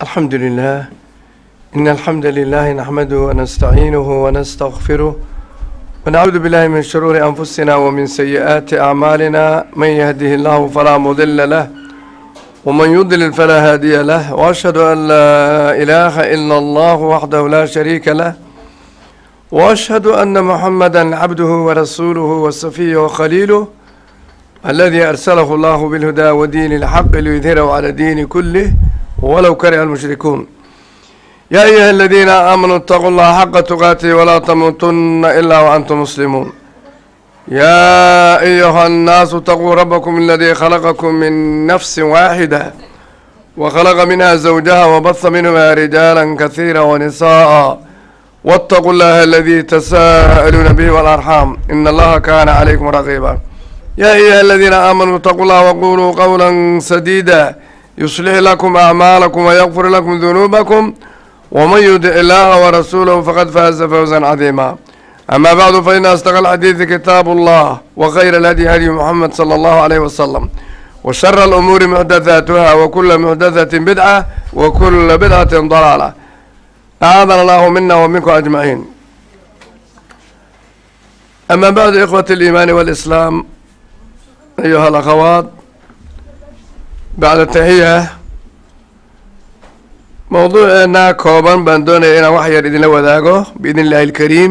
الحمد لله إن الحمد لله نحمده ونستعينه ونستغفره ونعوذ بالله من شرور أنفسنا ومن سيئات أعمالنا من يهده الله فلا مضل له ومن يضلل فلا هادي له وأشهد أن لا إله إلا الله وحده لا شريك له وأشهد أن محمدا عبده ورسوله وصفيه وخليله الذي أرسله الله بالهدى ودين الحق ليظهره على الدين كله ولو كره المشركون يا أيها الذين آمنوا اتقوا الله حق تقاته ولا تموتن إلا وأنتم مسلمون يا أيها الناس اتقوا ربكم الذي خلقكم من نفس واحدة وخلق منها زوجها وبث منهما رجالا كثيرا ونساء واتقوا الله الذي تساءلون به والأرحام إن الله كان عليكم رقيبا يا أيها الذين آمنوا اتقوا الله وقولوا قولا سديدا يصلح لكم أعمالكم ويغفر لكم ذنوبكم ومن يطع الله ورسوله فقد فاز فوزا عظيما أما بعد فإن أصدق الحديث كتاب الله وخير الهدي هدي محمد صلى الله عليه وسلم وشر الأمور محدثاتها وكل محدثة بدعة وكل بدعة ضلالة أعاذنا الله منا ومنكم أجمعين أما بعد إخوة الإيمان والإسلام أيها الأخوات بعد التحية موضوعنا كوبان بان doonaya inaan wax yar idinla wadaago biidn illaahi alkariim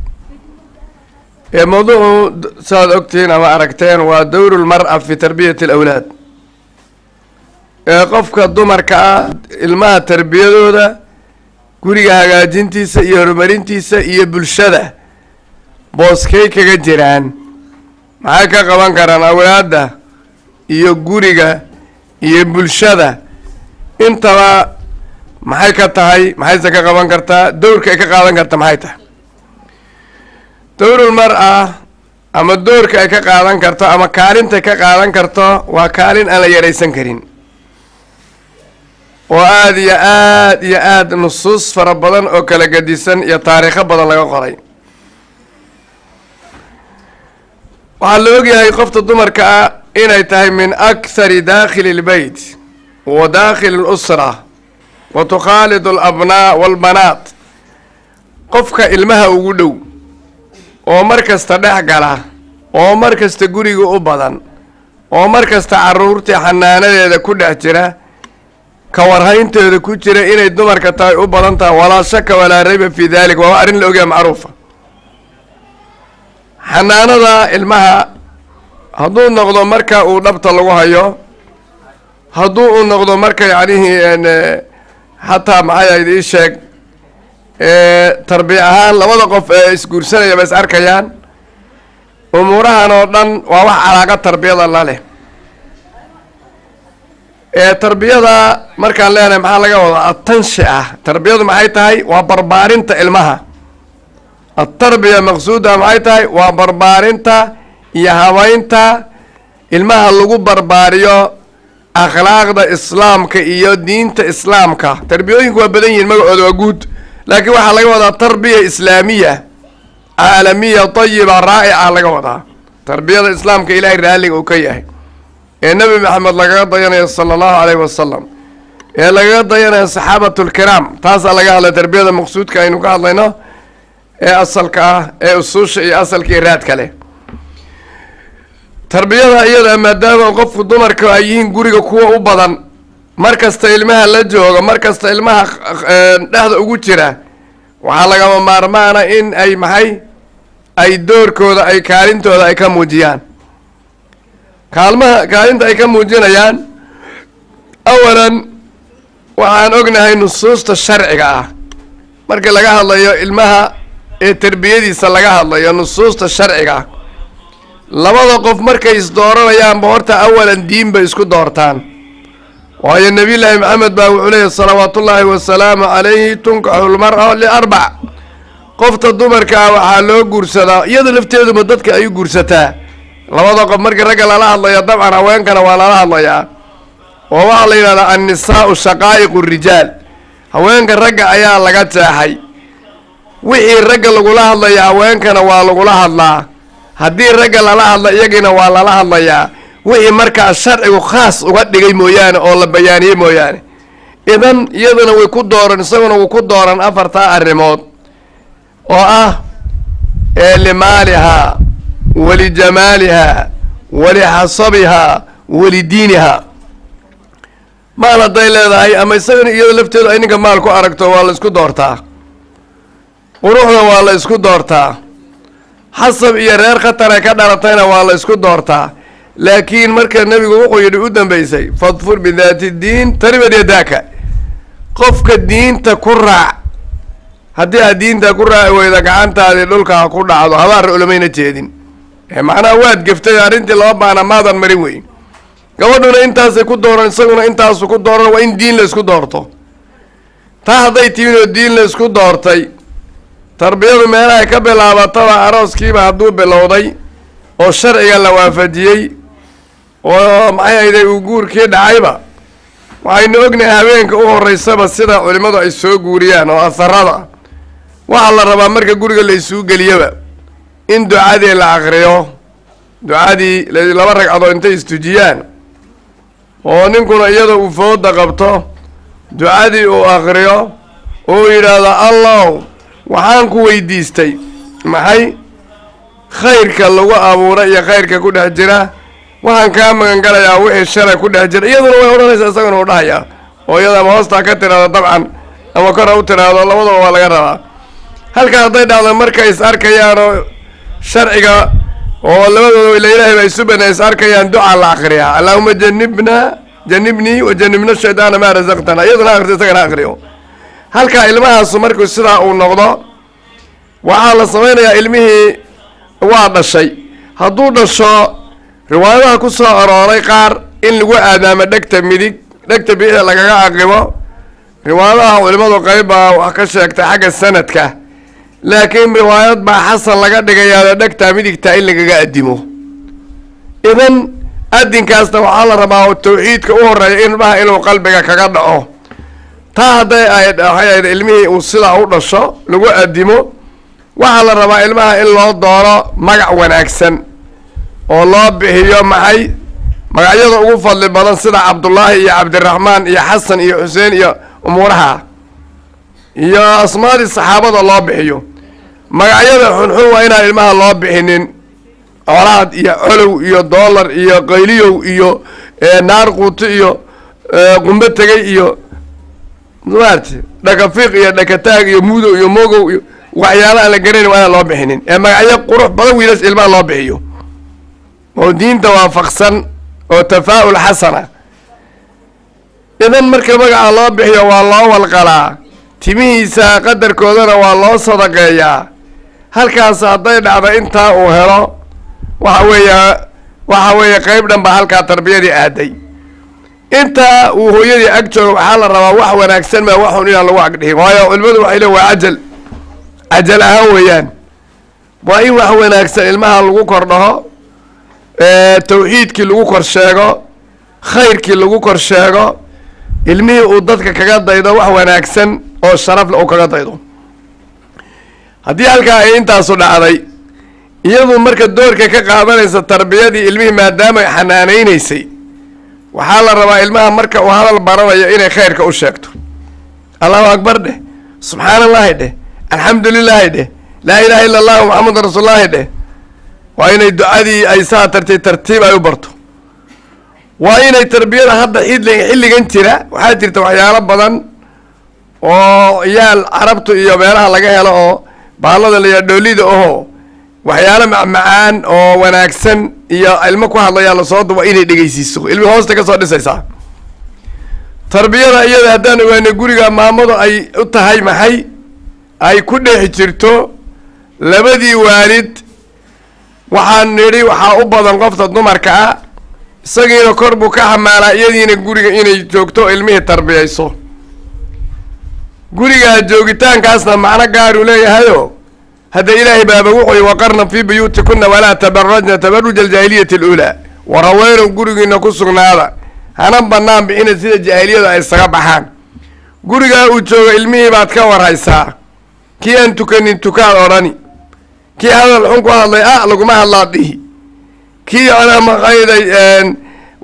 ee mawduucu saaad ogtihiin ama aragteen waa dowru lmar-a fi tarbiyati alawlaad ee qofka dumarka ah ilmaha tarbiyadooda guriga hagaajintiisa iyo horumarintiisa iyo bulshada booskay kaga jiraan maxay ka qaban karaan awlaadda iyo guriga iyo bulshada intaba maxay ka tahay maxayse ka qaban kartaa dowrka ay ka qaadan karta maxay tahay dowrul mar-a ama doorka ay ka qaadan karto ama kaalintay ka qaadan karto waa kaalin aan la yaraysan karin oo aada iyo aad iyo aada nusuus fara badan oo kala gadisan iyo taariikho badan laga qoray waxaa la ogyahay qofta dumarka ah inay tahay min akhari daakhili lbeyt wa daakhili lusra wa tukhaalidu alabnaa waalbanaat qofka ilmaha ugu dhow oo mar kasta dhex gala oo mar kasta guriga u badan oo mar kasta caruurtii xanaanadeeda ku dhex jira ka warhaynteeda ku jira inay dumarka tahay u badan tahay walaa shaka walaa rayba fi dalik waa arrin la ogyaha macruufa xanaanada ilmaha hadduu noqdo marka uu dhabta lagu hayo hadduu u noqdo marka yacnihii xataa maxay ahayd ii sheeg tarbiya ahaan labada qof ee isguursanaya ba is arkayaan umuurahan oo dhan waa wax calaaqa tarbiyada la leh ee tarbiyada markaan leenahay maxaa laga wadaa atanshi ah tarbiyadu maxay tahay waa barbaarinta ilmaha atarbiya maqsuuda maxay tahay waa barbaarinta iyo habeynta ilmaha lagu barbaariyo akhlaaqda islaamka iyo diinta islaamka tarbiyooyinku waa badan yihiin magacooda waa guud laakiin waxaa laga wadaa tarbiya islaamiya caalamiya tayiba raa'ica laga wadaa tarbiyada islaamka ilaahay raalliga uu ka yahay ee nebi maxamed lagaga dayanayo sala allahu caleyhi wasalam ee lagaga dayanayo saxaabatulkiraam taasaa laga hadlay tarbiyada maqsuudka aynu ka hadlayno ee asalka ah ee usuusha iyo asalka iyo raadka leh tarbiyada iyada maadaama qofku dumarka ay yihiin guriga kuwa u badan mar kasta ilmaha la jooga mar kasta ilmaha dhexda ugu jira waxaa lagama maarmaana in ay maxay ay doorkooda ay kaalintooda ay ka muujiyaan kaalmaha kaalinta ay ka muujinayaan awalan waxaan ognahay nusuusta sharciga ah marka laga hadlayo ilmaha ee tarbiyadiisa laga hadlayo nusuusta sharciga ah labada qof markay isdooranayaanba horta awalan diin bay isku doortaan waayo nebiyullaahi maxamed baa wuxuu leeyahy salawaatullaahi wasalaamu calayhi tunkaxu lmar-a liarbac qofta dumarka ah waxaa loo guursadaa iyada lafteeduba dadka ay u guursataa labada qof markii ragga lala hadlayo dabcan haweenkana waa lala hadlayaa oo waxaa la yidhahdaa annisaau shaqaa'iqu rijaal haweenka ragga ayaa laga jeexay wixii ragga lagula hadlaya haweenkana waa lagula hadlaa haddii ragga lala hadla iyagiina waa lala hadlayaa wixii markaa sharcigu khaas uga dhigay mooyaane oo la bayaaniyey mooyaane idan iyaduna way ku dooran isaguna wuu ku dooran afartaa arrimood oo ah ee limaalihaa walijamaalihaa walixasabihaa walidiinihaa maal hadday leedahay ama isagana iyado lafteedu ay ninka maal ku aragto waa la isku doortaa quruxda waa la isku doortaa xasab iyo reer khatare ka dhalatayna waa la isku doortaa laakiin marka nebigu wuxuu yidhi u dambeysay fadfur bidaati diin taribad yadaaka qofka diinta ku raac haddii aad diinta ku raaci weyda gacantaadii dhulka ku dhacdo habaar ulamayna jeedin macnaha waad geftay arrintii laba baana maadan marin weyn gabadhuna intaasay ku dooran isaguna intaasu ku dooran waa in diin la isku doorto taa hadday timin oo diin la isku doortay tarbiyadu meelahay ka bilaabataba arooskiiba hadduu bilowday oo sharciga la waafajiyey oo maxay ahayday uu guurkii dhacayba waxaynu ognahay habeenka u horeysaba sida culimmadu ay soo guuriyaan oo asarada waxaa la rabaa marka guriga la isuu geliyaba in ducadii la akriyo ducadii laba ragcadood intay istujiyaan oo ninkuna iyada uu fooda qabto ducadii uu akriyo uu yidhaahdo allow waxaan ku weydiistay maxay khayrka lagu abuuray iyo khayrka ku dhex jira waxaan kaa magan galayaa wixii shalay ku dhex jira iyaduna way odhanaysaa isaguna u dhahayaa oo iyada ama hoostaa ka tiraahdo dabcan ama kor ha u tiraahdo labadaba waa laga rabaa halkaa hadday dhacdo markay is arkayaan oo sharciga oo labadooda ila ilaahay baa isu bana is arkayaan ducaa la akriyaa allaahuma janibna janibnii wa janibna shaydaana maa rasaqtana iyaduna akrito isagana akriyo halkaa ilmahaasu markuu sidaa uu noqdo waxaa la samaynayaa ilmihii waa dhashay hadduu dhasho riwaayadaha ku soo arooray qaar in lagu aadaamo dhegta midig dhegta bidixda lagaga aqibo riwaayadaha culimadu qayb baa wax ka sheegtay xagga sanadka laakiin riwaayad baa xasan laga dhigayaado dhegtaa midigtaa in lagaga addimo idan adinkaasna waxaa la rabaa tawxiidka u horeeya ilmaha inuu qalbiga kaga dhaco taa hadday ay waxay ahayd ilmihii uu sidaa u dhasho lagu addimo waxaa la rabaa ilmaha in loo dooro magac wanaagsan oo loo bixiyo maxay magacyada ugu fadli badan sida cabdullaahi iyo cabdiraxmaan iyo xasan iyo xuseen iyo umuuraha iyo asmaadii saxaabada loo bixiyo magacyada xunxun waa inaan ilmaha loo bixinin colaad iyo colow iyo dollar iyo qayliyow iyo naar quuto iyo qumbe tegay iyo maarti dhakafiiq iyo dhakataag iyo mudow iyo mogow iyo waxyaala aan la garanayn waa inaan loo bixinin ee magacyo qurux badan wiilas ilmaha loo bixiyo oo diinta waafaqsan oo tafaa-ul xasana idan marka magaca loo bixiyo waa loo walqalaa timihiisa qadarkoodana waa loo sadaqeeyaa halkaas hadday dhacdo intaa uu helo waxa weeya waxa weeye qeyb dhan baa halkaa tarbiyadii aaday intaa uu hooyadii ag joogo waxaa la rabaa wax wanaagsan maa waxun inaan lagu agdhihin waayo culimadu waxay le waa cajal cajal ahaan weeyaan waa in wax wanaagsan ilmaha lagu kor dhaho tawxiidkii lagu kor sheego khayrkii lagu kor sheego ilmihii uu dadka kaga daydo wax wanaagsan oo sharafle uu kaga daydo haddii halkaa ay intaasu dhacday iyadu marka doorka ka qaadanaysa tarbiyadii ilmihii maadaama ay xanaanaynaysay waxaa la rabaa ilmaha marka uu hadal baranayo inay khayrka u sheegto allahu akbar dheh subxaan allahi dheh alxamdu lilaahi dheh laa ilaha illa allahu maxamedun rasuulullaahi dheh waa inay ducadii ay saa tartay tartiib ay u barto waa inay tarbiyada hadda xidli xilligan jira waxaa jirta waxyaalo badan oo yaal carabtu iyo meelaha laga helo oo baallada la yaha dhoolida oho waxyaalo macmacaan oo wanaagsan iyo ilmo ku hadlayaa lasoo duba inay dhegeysiiso ilmi hoosta ka soo dhisaysaa tarbiyada iyada haddaan ogaana guriga maamadu ay u tahay maxay ay ku dhex jirto labadii waalid waxaan nidhi waxaa u badan qofta dumarka ah isagiina kor buu ka xamaalaa iyadiina guriga inay joogto ilmihii tarbiyayso gurigaa joogitaankaasna macno gaaruu leeyahayo hadda ilaahay baaba wuxuy waqarna fii buyuutikuna walaa tabarajna tabaruja aljaahiliyati aluulaa waraweenow gurigiina ku sugnaada hana banaan bixina sida jaahiliyadu ay isaga baxaan gurigaa uu joogo ilmihii baad ka warhaysaa kii aan tukanin tukaad odhani kii hadal xun ku hadlay ah laguma hadlaad dhihi kii anaa maqayday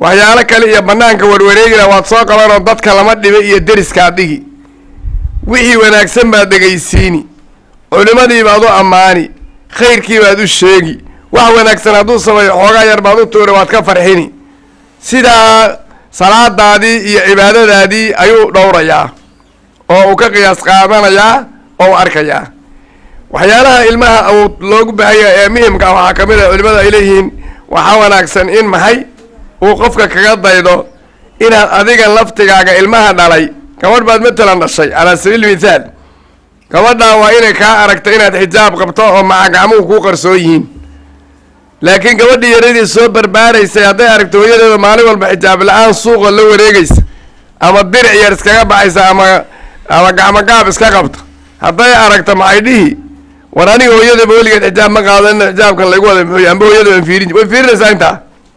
waxyaalo kale iyo banaanka warwareegina waad soo qabanoo dadka lama dhiba iyo deriskaad dhigi wixii wanaagsan baad dhegaysiini culimadii baad u ammaani khayrkii baad u sheegi wax wanaagsan hadduu sameeyo xoogaa yar baad u tuuri waad ka farxini sidaa salaadaadii iyo cibaadadaadii ayuu dhowrayaa oo uu ka qiyaas qaadanayaa oo u arkayaa waxyaalaha ilmaha uu loogu baahanya ee muhimka ah waxaa ka mid a culimada ay leeyihiin waxaa wanaagsan in maxay uu qofka kaga daydo inaad adiga laftigaaga ilmaha dhalay gabadh baad matalan dhashay calaa sabiil mithaal gabadhaa waa inay kaa aragto inaad xijaab qabto oo maca gacmuhu kuu qarsoon yihiin laakiin gabadhii yaradii soo barbaaraysay hadday aragto hooyadeeda maalin walba xijaab la-aan suuqa la wareegaysa ama diric yar iskaga baxaysa ama ama gacmo gaab iska qabta hadday aragto maxay dhihi war aniga hooyadaba weligeed xijaab ma qaado ina xijaabkan laygu wada muxuuy amba hooyada waan fiirin way fiirinaysaa intaa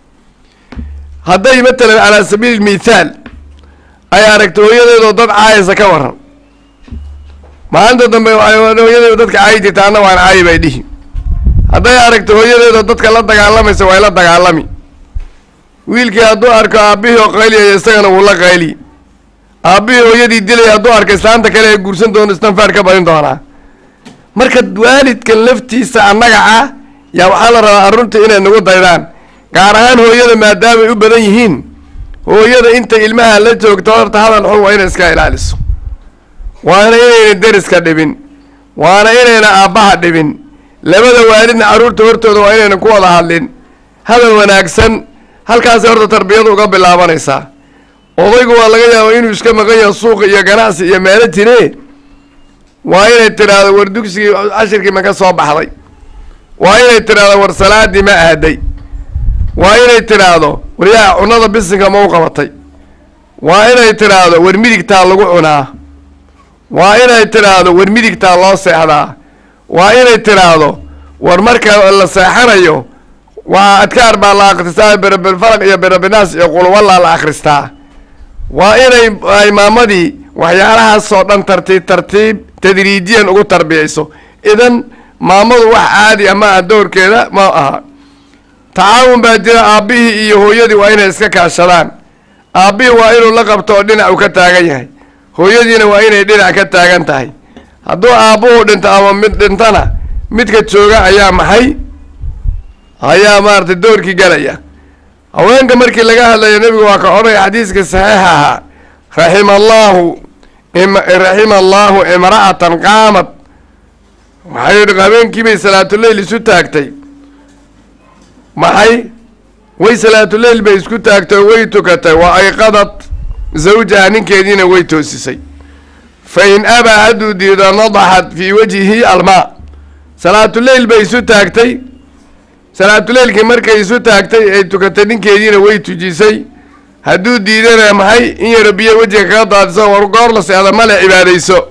hadday matalan calaa sabiili mithaal ay aragto hooyadeedoo dad caayasa ka waran maalinta dambe waxay hooyadeeda dadka caayi jirta anna waan caayi bay dhihi hadday aragto hooyadeedoo dadka la dagaalamaysa way la dagaalami wiilkii hadduu arko aabbihii oo qayliyaya isagana wuu la qayli aabbihii hooyadii dilaya hadduu arko islaanta kale ee guursan doono istanfaar ka badin doonaa marka waalidkan laftiisa annaga ah yaa waxaa la rabaa arrunta inay nagu daydaan gaar ahaan hooyada maadaamay u badan yihiin hooyada inta ilmaha la joogto horta hadal xun waa inay iska ilaaliso waana inayna deriska dhibin waana inayna aabbaha dhibin labada waalidna carruurta hortooda waa inayna ku wada hadlin hadal wanaagsan halkaasay horta tarbiyadu uga bilaabanaysaa odaygu waa laga yaaba inuu iska maqan yaho suuqa iyo ganacsi iyo meelo jiree waa inay tidhaahdo war dugsigii cashirkii ma ka soo baxday waa inay tidhaahdo war salaadii ma aaday waa inay tidhaahdo war yaa cunada bisinka ma u qabatay waa inay tidhaahdo war midigtaa lagu cunaa waa inay tidhaahdo war midigtaa loo seexdaa waa inay tidhaahdo war marka la seexanayo waa adkaar baa la akhristaa berabilfaraq iyo berabinaas iyo qulwallaa la akhristaa waa inay ay maamadii waxyaalahaasoo dhan tartiib tartiib tadriijiyan ugu tarbiyayso idan maamadu wax caadi ama ah doorkeeda ma aha tacaawun baa jira aabbihii iyo hooyadii waa inay iska kaashadaan aabbihii waa inuu la qabto oo dhinac uu ka taagan yahay hooyadiina waa inay dhinac ka taagan tahay hadduu aabbuhu dhinto ama mid dhintana midka jooga ayaa maxay ayaa maaragtay doorkii galaya haweenka markii laga hadlayo nebigu waa ka odhanaya xadiiska saxiixa ahaa raxima allaahu raxima allaahu imra'atan qaamad waxay yihi habeenkiibay salaatuleyl isu taagtay maxay way salaatuleyl bay isku taagtay oo way tukatay wa ayqadad zawjaha ninkeediina way toosisay fa in abaa hadduu diido nadaxat fii wajhihi almaa salaatuleyl bay isu taagtay salaatuleylkii markay isu taagtay ay tukatay ninkeediina way tujisay hadduu diidana maxay in yaro biyo wejiga kaga daadiso war goor la seexda male cibaadayso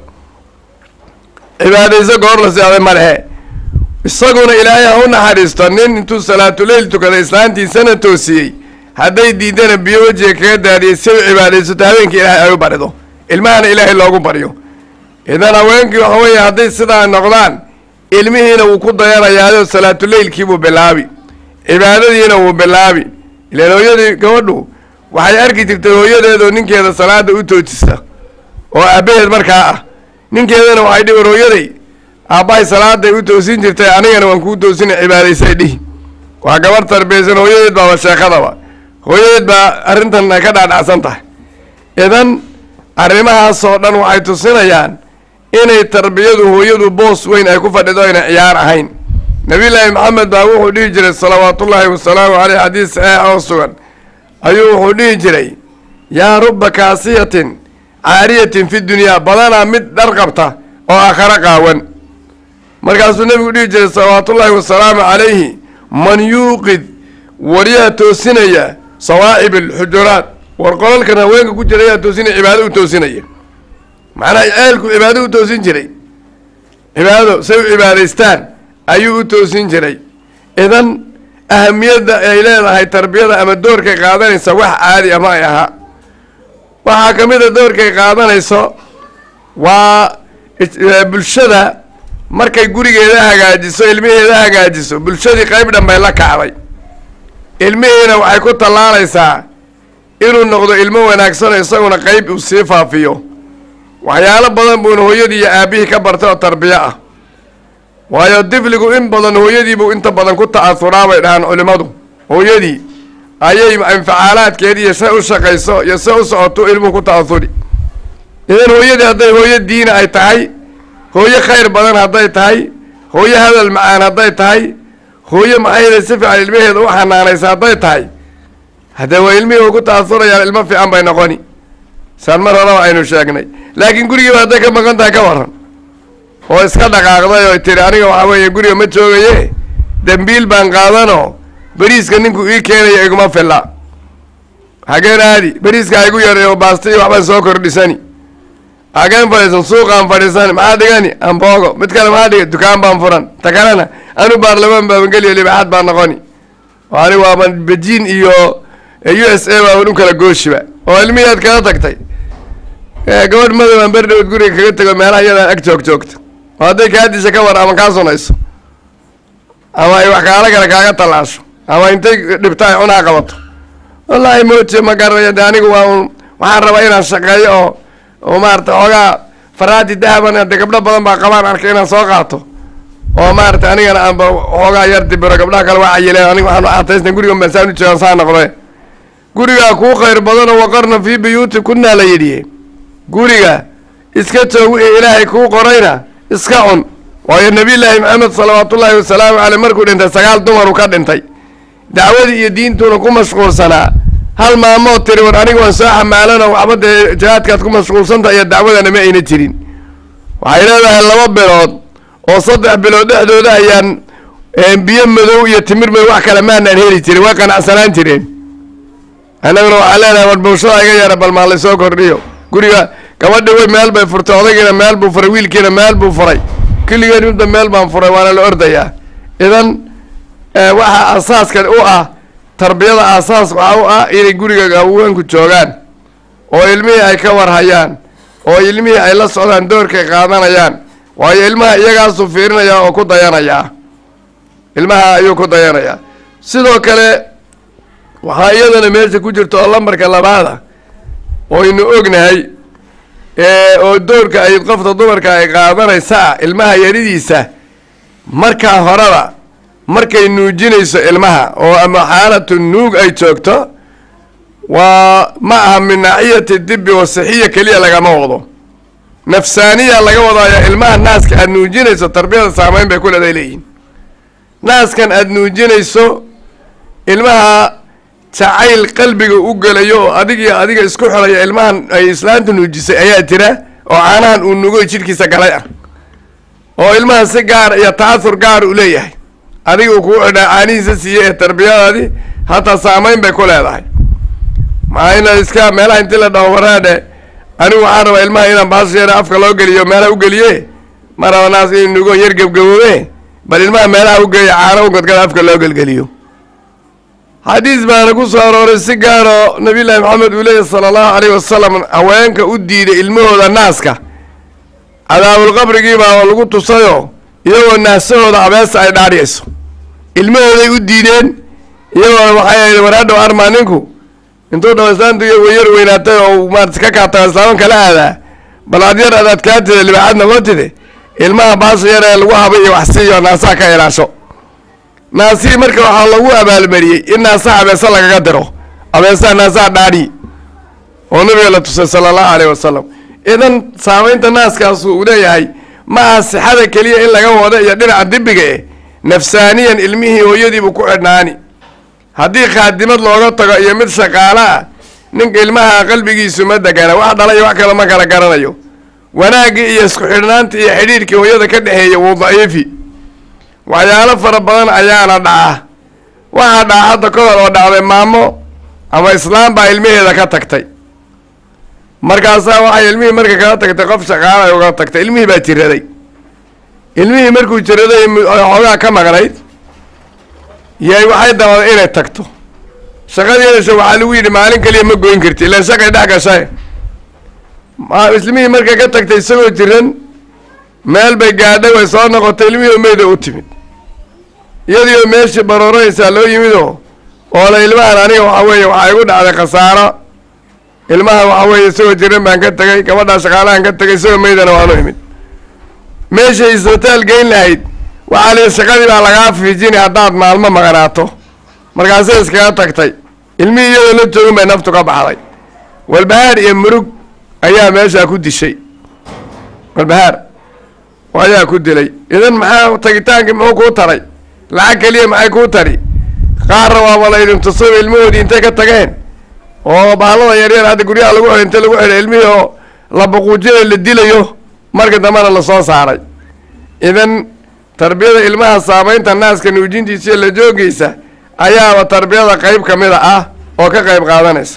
cibaadayso goor la seexday malehe isaguna ilaahay ha u naxariisto nin intuu salaatuleyl tukaday islaantiisana toosiyey hadday diidana biyo wejiga kaga daadiyay si u cibaadaysato habeenkii ilaahay ay u barido ilmahana ilaahay loogu baryo idan haweenkii waxa weeye hadday sidaa noqdaan ilmihiina wuu ku dayanayaayoo salaatuleylkiibuu bilaabi cibaadadiina wuu bilaabi ilaan hooyadii gabadhu waxay arki jirtay hooyadeedoo ninkeeda salaada u toojisa oo aabbaheed markaa ah ninkeedana waxay dhihi war hooyaday aabbahay salaaday u toosin jirtay anigana waan kuu toosina cibaadaysay dhihi waa gabarh tarbiyaysan hooyadeed baaba sheekadaba hooyadeed baa arrintan ay ka dhaadhacsan tahay idan arrimahaasoo dhan waxay tusinayaan inay tarbiyadu hooyadu boos weyn ay ku fadhido ayna ciyaar ahayn nabiyullaahi maxamed baa wuxuu dhihi jiray salawaatullaahi wasalaamu caleyh xadiis saxiix oo sugan ayuu wuxuu dhihi jiray yaa rubba kaasiyatin caariyatin fi dunyaa badanaa mid dhar qabta oo aakharo qaawan markaasuu nebigu dhihi jiray salawaatullaahi wasalaamu calayhi man yuuqid waryaha toosinaya sawaa'ib alxujuraat war qolalkan haweenka ku jira ayaa toosinaya cibaado u toosinaya macnaha ceelku cibaado u toosin jiray cibaado say u cibaadaystaan ayuu u toosin jiray idan ahamiyadda ay leedahay tarbiyada ama doorkay qaadanaysa wax caadi ama ay ahaa waxaa ka mid a doorkay qaadanayso waa bulshada markay gurigeeda hagaajiso ilmiheeda hagaajiso bulshadii qayb dhan bay la kacday ilmihiina waxay ku tallaalaysaa inuu noqdo ilmo wanaagsanoo isaguna qeyb uu sii faafiyo waxyaalo badan buuna hooyadii iyo aabbihii ka bartay oo tarbiyo ah waayo difligu in badan hooyadiibuu inta badan ku ta'asuraa bay dhahaan culimmadu hooyadii ayay infacaalaadkeed iyo se u shaqayso iyo se u socoto ilmuhu ku ta'asuri idan hooyadii hadday hooyo diina ay tahay hooyo khayr badan hadday tahay hooyo hadal macaan hadday tahay hooyo maxayda si fiican ilmaheeda u xanaanaysa hadday tahay haddee waa ilmihii u ku ta'asurayaan ilmo fiican bay noqoni saan mar horeba aynu sheegnay laakiin gurigiiba hadday ka maqan tahay ka waran oo iska dhaqaaqday oo tiri aniga waxaa weeye guriga ma joogaye dembiil baan qaadanoo beriiska ninku ii keenaya iguma filla hageen aadi beriiska igu yaray oo baasta iyo waxbaan soo kordhisani hageen fadhiisan suuqaan fadhiisani maxaa dhigani amboogo mid kale maxaa dhiga dukaan baan furan ta kalena anu baarlamaan baaban geliyo libaxaad baan noqoni oo ani waaban bejiin iyo u s a baaban u kala gooshiba oo ilmihii aad kala tagtay gabadh madowaan berdhowd guriga kaga tego meelaha iyadaan ag joog joogta oo hadday kaa disha ka war ama kaa sunayso ama ay wax kaala kale kaaga tallaasho ama intay dhibta ay cunaa qabato wallaahi mooje ma garanayo de anigu waa un waxaan rabaa inaan shaqeeyo oo oo maarata xoogaa faraadi dahaban de gabdho badan baa qabaan arkay inaan soo qaato oo maarata anigana aanba xoogaa yar dibiro gabdhaha kale waa cayileen aniga waxaan uxataysna guriga masaan u joogaan saa noqde gurigaa kuu khayr badanoo waqarna fii buyuuti kunaa la yidhi guriga iska joog wixii ilaahay kuu qorayna iska cun waayo nebiyullaahi maxamed salawaatullaahi wasalaamu caleyh markuu dhintay sagaal dumaru ka dhintay dacwadii iyo diintuuna ku mashquulsanaa hal maamood tiri war aniga waan soo xamaalanoo waxba dee jihaadkaad ku mashquulsantaha iyo dacwadana ma ayna jirin waxay leedahay laba bilood oo saddex bilood dhexdooda ayaan biyo madow iyo timir madow wax kale maanaan heli jirin way qanacsanaan jireen annaguna waxaa leenahay war bulshada iga yara bal maa laysoo kordhiyo guriga gabadhi way meel bay furtay odaygiina meel buu furay wiilkiina meel buu furay kulligeen midba meel baan furay waana la ordayaa idan waxaa asaaska u ah tarbiyada asaas waxaa u ah inay guriga haweenku joogaan oo ilmihii ay ka warhayaan oo ilmihii ay la socdaan doorkay qaadanayaan waayo ilmaha iyagaasuu fiirinaya oo ku dayanayaa ilmaha ayuu ku dayanayaa sidoo kale waxaa iyadana meesha ku jirta oo lambarka labaada oynu ognahay oo doorka ay qofta dumarka ay qaadanaysaa ilmaha yaridiisa markaa horeba markay nuujinayso ilmaha oo ama xaalatu nuug ay joogto waa ma aha min naaciyati dibi oo sixiya keliya lagama wado nafsaaniya laga wadaayo ilmaha naaska aada nuujinayso tarbiyada saameyn bay ku leeday leeyihin naaskan aada nuujinayso ilmaha jacayl qalbiga u gelayo oo adig iyo adiga isku xidhaya ilmahan ay islaanta nuujisay ayaa jira oo caanahan uu nugoy jidhkiisa galay ah oo ilmaha si gaar iyo ta'asur gaar u leeyahay adiga uu kuu xidhaa caanihiisa siiyey ee tarbiyadaadii hataa saameyn bay ku leedahay maxaa ina iska meelaha intii la dhaho waraadhe anigu waxaan rabaa ilmaha inaan baasha yara afka loo geliyo meelaha u geliye ma raba naas in nugo yar gebgaboobe bal ilmaha meelaha u geeya caano u gadgada afka loo gelgeliyo xadiis baana ku soo arooray si gaaroo nabiy llaahi maxamed uu leeyahy sala allahu alayh wasalam haweenka u diiday ilmahooda naaska cadaabulqabrigii baa lagu tusayoo iyagoo naasahooda abeesa ay dhaadhiyayso ilmahooday u diideen iyagoo waxay ahayd waraadhow armaa ninku intuu dhaw islaantu yar weynaatay oo maarata ka kaata islaaman kala aadaa bal ad yar adaad kaatida libaaxad noqotide ilmaha baasha yar ee lagu habay iyo wax siiyo naasaha ka ilaasho naasihii marka waxaa lagu abaalmariyey in naasaha abeesa lagaga diro abeesaha naasaha dhaadhi oo nabiga la tusay sala allahu alayh wasalam idan saameynta naaskaasu uu leeyahay ma aha sixada keliya in laga wado iyo dhinaca dibiga eh nafsaaniyan ilmihii hooyadiibuu ku xidhnaani haddii khaadimad looga tago iyo mid shaqaalo ah ninka ilmaha qalbigiisu ma degana wax dhala iyo wax kale ma kala garanayo wanaaggii iyo isku xidhnaantii iyo xidhiirkii hooyada ka dhexeeya wuu daciifi waxyaalo fara badan ayaana dhaca waxaa dhaca hadda kodol oo dhacday maamo ama islaam baa ilmaheeda ka tagtay markaasaa waxay ilmihii marka kala tagtay qof shaqaala ay uga tagtay ilmihii baa jiraday ilmihii markuu jiraday xoogaa ka maqnayd yay waxay dabaday inay tagto shaqadeedasha waxaa lagu yidhi maalin kaliya ma goyn karti ilaan shaqay dhex gashay ilmihii markay ka tagtay isagoo jiran meel bay gaadhay way soo noqotay ilmihii umeyda u timid iyadiioo meeshii barooranaysaa loo yimid oo oo la ilmahan aniga waxaa weeye waxaa igu dhacday khasaaro ilmaha waxa weeye isagoo jiran baan ka tegay gabadhaa shaqaalahan ka tegay isagoo meydana waanu imid meeshay isbitaal geyn lahayd waxaa lii shaqadii baa lagaa fiijini haddaad maalmo maqnaato markaasay iskaga tagtay ilmihii iyadoo la joogin bay naftu ka baxday walbahaar iyo murug ayaa meeshaa ku dishay walbahaar ayaa ku dilay idan maxaa tagitaankii muxuu kuu taray lacag keliya maxay kuu tari qaarna waaba la idin tusaba ilmahoodii intay ka tageen oo bahalada yaryar hadda guryaha lagu xidhay inta lagu xidhay ilmihii oo la buquujinayo la dilayo marka dambena lasoo saaray idan tarbiyada ilmaha saameynta naaska nuujintiisa iyo la joogeysa ayaaba tarbiyada qeyb ka mida ah oo ka qeyb qaadanaysa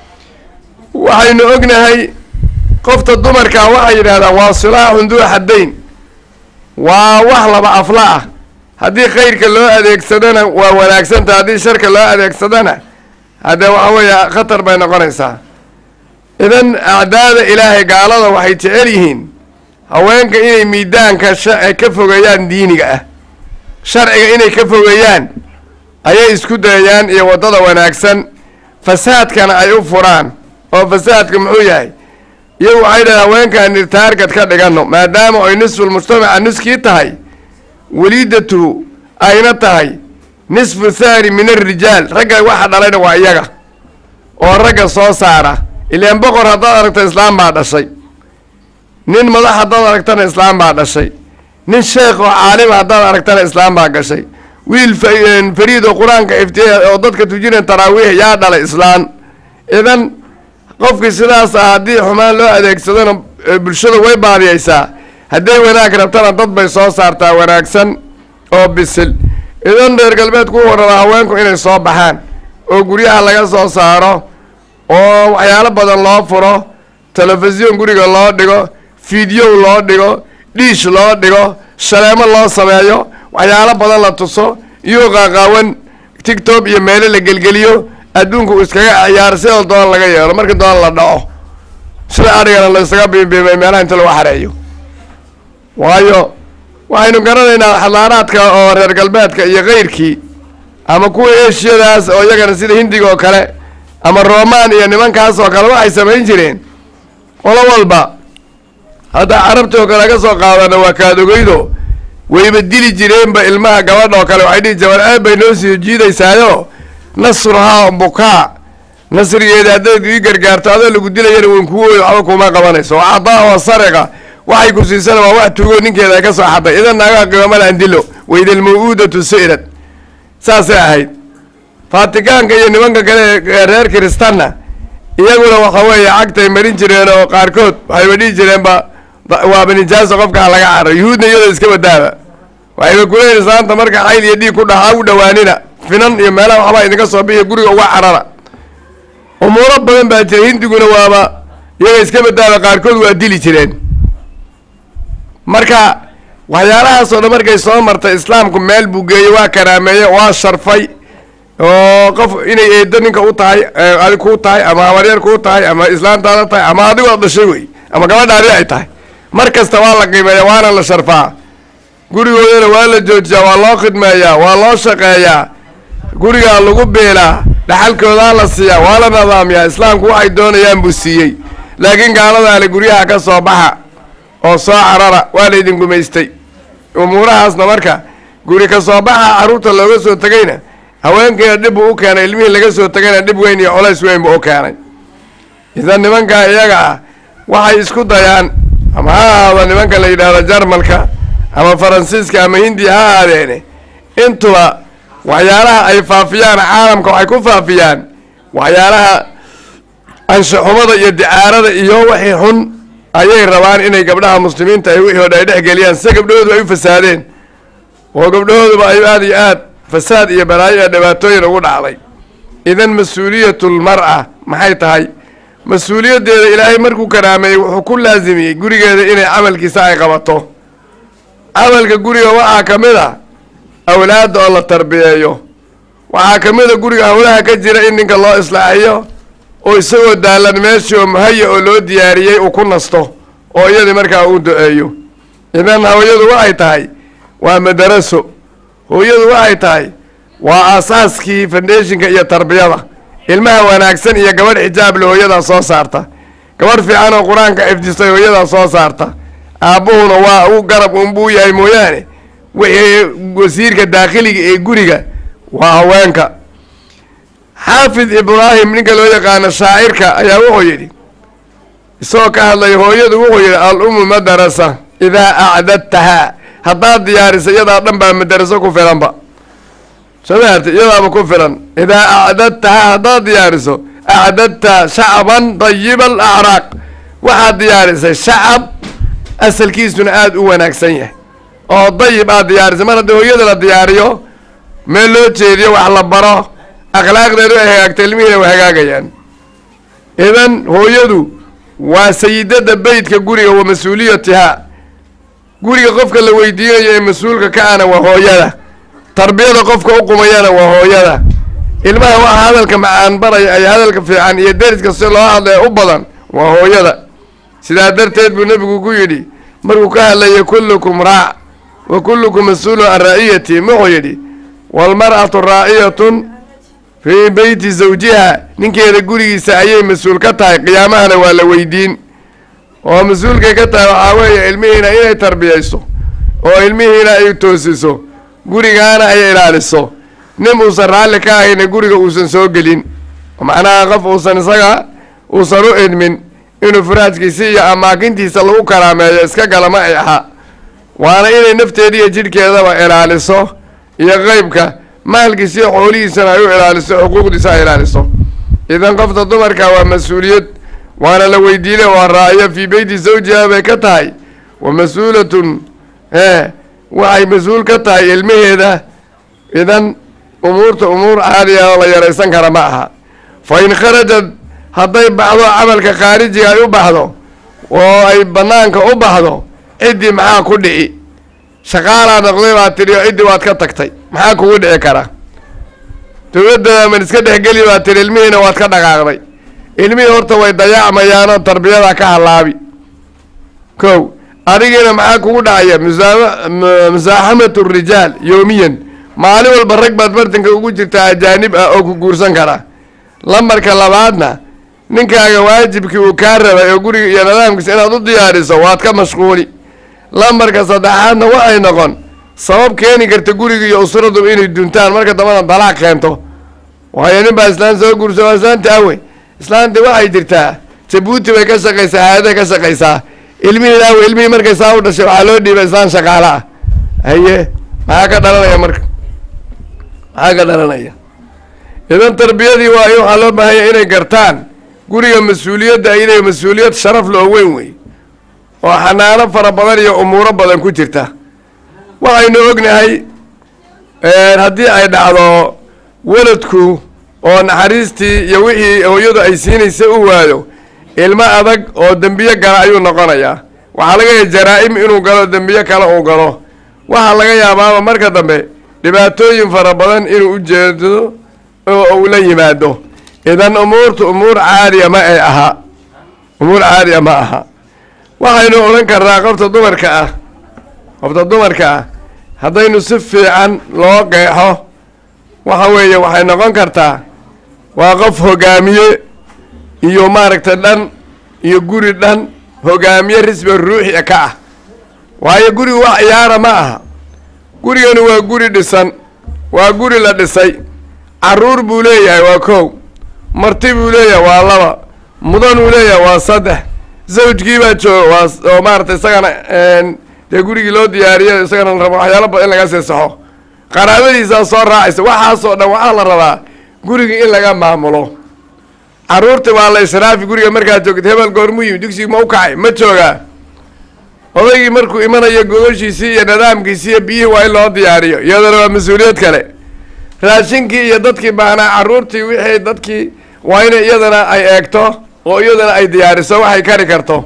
waxaynu ognahay qofta dumarkaa waxay yidhahdaan waa silaaxun duu xaddayn waa wax laba afla ah haddii khayrka loo adeegsadana waa wanaagsanta haddii sharka loo adeegsadana haddee waxa weeye khatar bay noqonaysaa idan acdaada ilaahay gaalada waxay jecel yihiin haweenka inay miidaanka sha- ka fogeeyaan diiniga ah sharciga inay ka fogeeyaan ayay isku dayayaan iyo waddada wanaagsan fasaadkana ay u furaan oo fasaadka muxuu yahay iyagu waxay dhahen haweenkaan taargad ka dhigano maadaama ay nisful mujtamaca niskii tahay weliidatu ayna tahay nisfu thani min alrijaal ragga waxa dhalayna waa iyaga oo ragga soo saara ilaan boqor haddaad aragto islaam baa dhashay nin madax haddaad aragtana islaam baa dhashay nin sheekh oo caalima haddaad aragtana islaam baa gashay wiil fa- fariid oo qur-aanka iftiya oo dadka tujina taraawiix yaa dhalay islaan idan qofkii sidaas ah haddii xumaan loo adeegsadona e, bulshada way baadiyeysaa hadday wanaag rabtana dad bay soo saartaa wanaagsan oo bisil idan reer galbeedku u warraba haweenku inay soo baxaan oo guryaha laga soo saaro oo waxyaalo badan loo furo telefisyon guriga loo dhigo fiidyow loo dhigo dhiish loo dhigo shaleemo loo sameeyo waxyaalo badan la tuso iyo qaaqaawan tigtob iyo meelo la gelgeliyo adduunku uu iskaga ciyaaro sidoo doon laga yeelo marka doon la dhaco sida adhigana la isaga biimbiimay meelaha inta lagu xareeyo waayo waxaynu garanaynaa xadaaraadka oo reer galbeedka iyo keyrkii ama kuwa eshiyadaas oo iyagana sida hindiga oo kale ama roman iyo nimankaas oo kale waxay samayn jireen qolo walba hadda carabti oo kale ka soo qaadana waa kaadogeydo wayba dili jireenba ilmaha gabadha oo kale waxay dhihi jireen war aad bay noo sii jiidaysaayo nasruhaa bukaa nasrigeeda haddayd ii gargaarto adoo lagu dilayana wan kugu wey waxba kuma qabanayso oo cadaa oo sariqa waxay ku siisana waa wax tugo ninkeeda ay ka soo xaday idan naagaha qiyaamada andilo waydalmawuudatu si'rad saasay ahayd faatikaanka iyo nimanka kale ee reer kiristanna iyaguna waxa weeye cagtay marin jireen oo qaarkood waxayba dhihi jireenba da- waaba nijaaso qofkaa laga caro yuhuudna iyadoo iska badaaba waxayba kuleeyihin islaanta marka xayl iyo dhiig ku dhaxaa u dhawaanina finan iyo meelaha waxbaa idinka soo bixiya guriga uga carara umuuro badan baa jira hindiguna waaba iyaga iska badaaba qaarkood waa dili jireen marka waxyaalahaas oo dhan markay soo martay islaamku meel buu geeyey waa karaameeye waa sharfay oo qof inay eedo ninka u tahay ee adig kuu tahay ama habaryar kuu tahay ama islaantaada tahay ama adigu aad dhashay wey ama gabadhaadi ay tahay mar kasta waa la qiimeeya waana la sharfaa gurigoodana waa la joojiyaa waa loo khidmeeyaa waa loo shaqeeyaa gurigaa lagu beelaa dhaxalkoodaa la siiyaa waa la nidaamiyaa islaamku waxay doonayaan buu siiyey laakiin gaaladaale guryaha ka soo baxa oo soo carara waa laydin gumaystay umuurahaasna marka guri ka soo baxa carruurta looga soo tegayna haweenkiina dhib buu u keenay ilmihii laga soo tegayna dhib weyn iyo colays weyn buu u keenay idan nimankaa iyaga ah waxay isku dayaan ama ha ahaado nimanka la yidhaahdo jarmalka ama faransiiska ama hindiya ha ahaadeene intuba waxyaalaha ay faafiyaan caalamka waxay ku faafiyaan waxyaalaha anshaxumada iyo dicaarada iyo wixii xun ayay rabaan inay gabdhaha muslimiinta ay wixii odha ay dhex geliyaan sida gabdhahoodu ay u fasaadeen oo gabdhahooduba ay aada iyo aad fasaad iyo balaayo iyo dhibaatooyin ugu dhacday idan mas-uuliyatul mar'a maxay tahay mas-uuliyaddeeda ilaahay markuu karaameeyey wuxuu ku laasimiyey gurigeeda inay camalkiisa ay qabato camalka guriga waxaa ka mid a awlaadda oo la tarbiyeeyo waxaa ka mid a guriga howlaha ka jira in ninka loo islaaxiyo oo isagoo daalan meeshii oo muhaya oo loo diyaariyey uu ku nasto oo iyadii markaa uu do-eeyo idan hooyadu waxay tahay waa madaraso hooyadu waxay tahay waa aasaaskii foundationka iyo tarbiyada ilmaha wanaagsan iyo gabadh xijaable hooyadaa soo saarta gabadh fiican oo qur-aanka xifdisay hooyadaa soo saarta aabbuhuna waa u garab unbuu yahay mooyaane wixii wasiirka daakhiliga ee guriga waa haweenka xaafid ibraahim ninka loo yaqaano shaacirka ayaa wuxuu yidhi isagoo ka hadlaya hooyadu wuxuu yidhi al ummu madarasa idaa acdadtahaa haddaad diyaarisa iyadaa dhan baa madaraso ku filanba soo maarta iyadaaba ku filan idaa acdadtahaa haddaad diyaariso acdadta shacban dayiba alacraaq waxaad diyaarisay shacab asalkiisuna aada u wanaagsan yahay oo dayib aad diyaarisay mar haddii hooyada la diyaariyo meel loo jeediyo wax la baro akhlaaqdeedu ay hagaagta ilmihiina way hagaagayaan idan hooyadu waa sayidada beytka guriga wa mas-uuliyatihaa guriga qofka la weydiinayo ee mas-uulka ka ana waa hooyada tarbiyada qofka u qumayana waa hooyada ilmaha waxa hadalka macaan baraya ay hadalka fiican iyo deriska si loo hadlaya u badan waa hooyada sidaa darteed buu nebigu ku yidhi markuu ka hadlayay kullukum raac wa kullukum mas-uulun can raa'iyati wuxuu yidhi waalmar'atu raa'iyatun fii beyti zawjiha ninkeeda gurigiisa ayay mas-uul ka tahay qiyaamahana waa la weydiin oo mas-uulkay ka tahay waxaa weeye ilmihiina inay tarbiyayso oo ilmihiina ay toosiso gurigaana ay ilaaliso nin uusan raalli ka ahayna guriga uusan soo gelin macnaha qof uusan isaga uusan u idmin inuu faraajkiisi iyo amaakintiisa lagu karaameeyo iska gala ma ay aha waana inay nafteeda iyo jidhkeedaba ilaaliso iyo qeybka maalkiisa iyo xoolihiisana ay u ilaaliso xuquuqdiisa ay ilaaliso idan qofta dumarka waa mas-uuliyad waana la weydiinay waa raa'iyo fii beyti zawjiha bay ka tahay wa mas-uulatun e waxay mas-uul ka tahay ilmaheeda idan umuurta umuur caadiya oo la yaraysan kara ma aha fa in kharajad hadday baxdo camalka khaarijiga ay u baxdo oo ay banaanka u baxdo ciddii maxaa ku dhici shaqaalaa noqday baad tidhi oo ciddii waad ka tagtay maxaa kugu dhici kara dowladda man iska dhexgeli baad tidhi ilmihiina waad ka dhaqaaqday ilmihii horta way dayaacmayaanoo tarbiyada ka halaabi kow adigiina maxaa kugu dhacaya musaama musaaxamatu rijaal yoomiyan maalin walba rag baad bartanka ugu jirtaa ajaanib ah oo ku guursan kara lambarka labaadna ninkaaga waajibkii uu kaa rabay oo guriga iyo nidaamkiisa inaad u diyaariso waad ka mashquuli lambarka saddexaadna waxay noqon sabab keeni karta guriga iyo usradu inay duntaan marka dambana dalaaq keento waayo nin baa islaan soo guursa waa islaanti awe islaanti waxay jirtaa jabuuti bay ka shaqaysaa haadaday ka shaqaysaa ilmihii awe ilmihii markay saa u dhashay waxaa loo dhiibay islaan shaqaale ah haye maxaa ka dhalanaya marka maxaa ka dhalanaya idan tarbiyadii waa waxaa loo baahanya inay gartaan guriga mas-uuliyadda ay leeya mas-uuliyad sharaf loo weyn wey oo xanaano fara badan iyo umuuro badan ku jirta waxaynu ognahay haddii ay dhacdo weladku oo naxariistii iyo wixii hooyadu ay siinaysa u waayo ilmo adag oo dembiye gala ayuu noqonayaa waxaa laga yaaba jaraa-im inuu galo dembiye kale uu galo waxaa laga yaabaaba marka dambe dhibaatooyin fara badan inuu u jeedo oo uu la yimaado idan umuurtu umuur caadiya ma ay aha umuur caadiya ma aha waxaynu odhan karnaa qofta dumarka ah qofta dumarka ah haddaynu si fiican loo qeexo waxa weeye waxay noqon kartaa waa qof hogaamiye iyo maaragtay dhan iyo guri dhan hogaamiye risba ruuxi ka ah waayo gurigu wax ciyaara ma aha gurigani waa guri dhisan waa guri la dhisay caruur buu leeyahay waa kow marti buu leeyahay waa laba mudan uu leeyahay waa saddex zawjkii baa jooga waa oo maaragtay isagana dee gurigii loo diyaariyo isagana la rabo waxyaalo badan in laga seesaxo qaraabadiisaa soo raacaysa waxaasoo dhan waxaa la rabaa guriga in laga maamulo caruurta waa la israafi guriga markaad joogta hebel goormuu yimi dugsiga ma u kacay ma joogaa odaygii markuu imanayo gogoshiisii iyo nidaamkiisii iyo biyihii waa in loo diyaariyo iyadana waa mas-uuliyad kale raashinkii iyo dadkii baahnaa caruurtii wixii dadkii waa inay iyadana ay eegto oo iyadana ay diyaariso waxay kari karto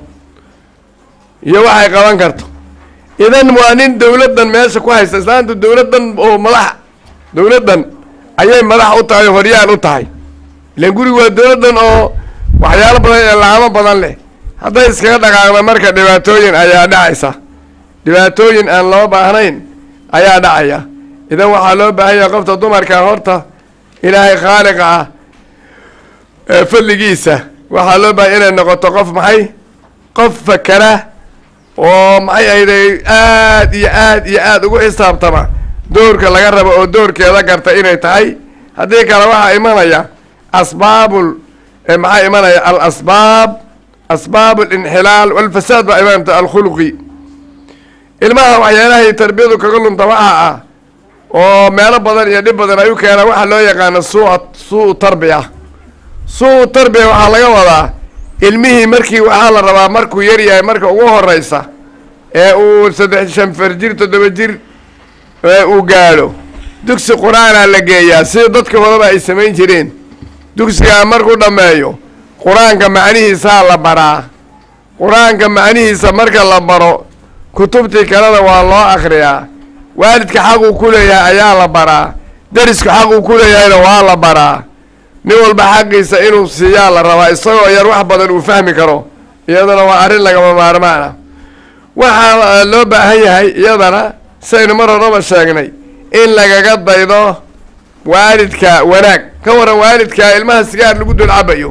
iyo waxay qaban karto idan waa nin dowladdan meesha ku haysta islaantu dowladdan oo madax dowladdan ayay madax u tahay oo horyaan u tahay ilan gurigu waa dowladdan oo waxyaalo badan ee laamo badan leh hadday iskaga dhaqaaqda marka dhibaatooyin ayaa dhacaysa dhibaatooyin aan loo baahnayn ayaa dhacaya idan waxaa loo baahan yahay qofta dumarka horta ilaahay khaaliqa ah fadligiisa waxaa loo bahay inay noqoto qof maxay qof fakera oo maxay ahayday aad iyo aad iyo aad ugu xisaabtama doorka laga rabo oo doorkeeda garta inay tahay haddii kale waxaa imanaya asbaabul maxaa imanaya alasbaab asbaab alinxilaal walfasaad baa imaanta alkhuluqi ilmaha waxyaalahay tarbiyadu kaga lunta waxaa ah oo meelo badan iyo dhib badan ay u keenaan waxaa loo yaqaano sua suu tarbiya suu tarbiya waxaa laga wadaa ilmihii markii waxaa la rabaa markuu yar yahay marka ugu horeysa ee uu saddex shan far jir toddoba jir uu gaadho dugsi qur-aanaa la geeyaa sida dadka horeba ay samayn jireen dugsigaa markuu dhammeeyo qur-aanka macnihiisaa la baraa qur-aanka macnihiisa marka la baro kutubtii kalena waa loo akhriyaa waalidka xaquu ku leeyahay ayaa la baraa derisku xaquu ku leeyahayna waa la baraa nin walba xaqiisa inuu siiyaa la rabaa isagoo yar wax badan uu fahmi karo iyadana waa arrin lagama maarmaan ah waxaa loo baahan yahay iyadana saynu mar horaba sheegnay in lagaga daydo waalidka wanaag ka waran waalidka ilmaha sigaar lagu dul cabayo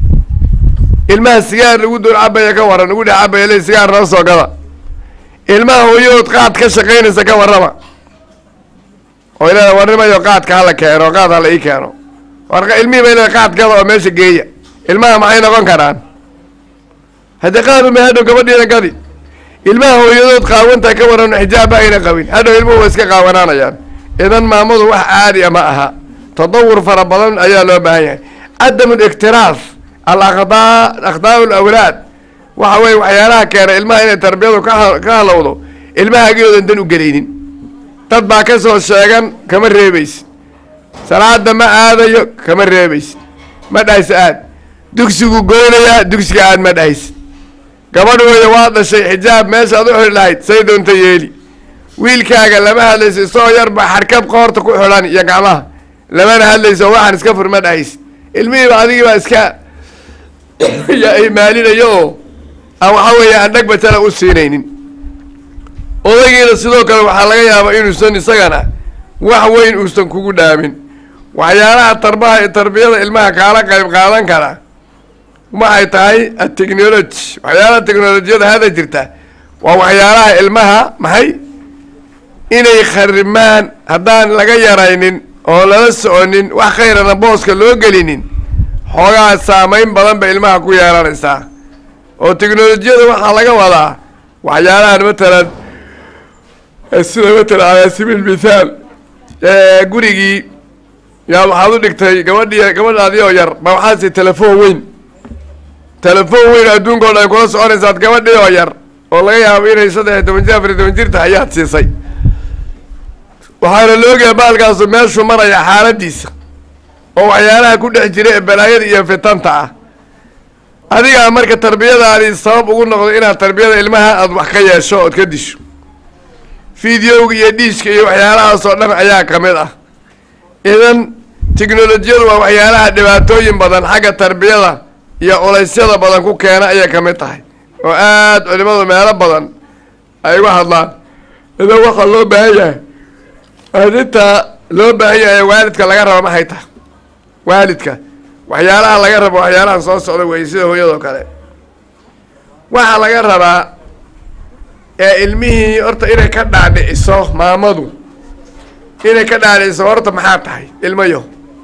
ilmaha sigaar lagu dul cabaya ka waran lagu dhex cabaya le sigaar noo soo gada ilmaha hooyadood qaad ka shaqaynaysa ka warrama oo ilaa warrimayo qaadka hala keeno qaad hala ii keeno war ilmihii bay le qaad gada oo meesha geeya ilmaha maxay noqon karaan haddii qaad uma hadhow gabadhiina gadi ilmaha hooyadood qaawantaa ka waran xijaabba ayna qabin hadhow ilmuhu waa iska qaawanaanayaan idan maamadu wax caadi a ma aha tadawur fara badan ayaa loo baahan yahay cadamu liktiraaf alaqdaa akhdaa lawlaad waxa weye waxyaalaha keena ilmaha inay tarbiyadu ka ka halowdo ilmaha agiyoodan dan u gelaynin dad baa ka soo sheegan kama reebaysid salaada ma aadayo kama reebaysid ma dhahaysa aad dugsigu goynayaa dugsiga aad ma dhahaysid gabadhooda waa dhashay xijaab meeshaad u xidhi lahayd say doonta yeeli wiilkaaga lama hadlayso isagoo yar baa xarkab qoorta ku xidhan iyo gacmaha lamana hadlayso waxaan iska fur ma dhahaysid ilmihiiba adigii baa iska maalinayo oo aan waxaa weeye aan dhag batala u siinaynin odaygiina sidoo kale waxaa laga yaabaa inuusan isagana wax weyn uusan kugu dhaamin waxyaalaha tarbaha tarbiyada ilmaha kaala qayb qaadan kara waxay tahay atechnology waxyaalaha technolojiyada hada jirta waa waxyaalaha ilmaha maxay inay kharimaan haddaan laga yaraynin oo lala soconin wax khayrana booska loo gelinin xoogaa saamayn badan bay ilmaha ku yeelanaysaa oo technolojiyada waxaa laga wadaa waxyaalahan matalan sida matalan ala sabiil mithaal gurigii yaa waxaad u dhigtay gabadhii gabadhaadii oo yar ba waxaad si telefoon weyn telefoon weyn adduunka o dhan kula soconaysaad gabadhii oo yar oo laga yaabo inay saddex iyo toban jir afar iyo toban jir tahay ayaad siisay waxaana loogayaa baalkaasu meeshuu maraya xaaladiisa oo waxyaalaha ku dhex jira ee balaayada iyo fitanta ah adigaa marka tarbiyadaadii sabab ugu noqdo inaad tarbiyada ilmaha aada wax ka yeesho ood ka disho fideoga iyo dhiishka iyo waxyaalahaas oo dhan ayaa ka mid ah idan technolojiyadu waa waxyaalaha dhibaatooyin badan xagga tarbiyada iyo culeysyada badan ku keena ayay ka mid tahay oo aada culimadu meelo badan ay uga hadlaan idan waxaa loo baahan yahay arrintaa loo baahan yahay waalidka laga raba maxay tahay waalidka waxyaalaha laga rabo waxyaalahan soo socda wey sida hooyadoo kale waxaa laga rabaa ee ilmihii horta inay ka dhaadhiciso maamadu inay ka dhaadhiciso horta maxaa tahay ilmayo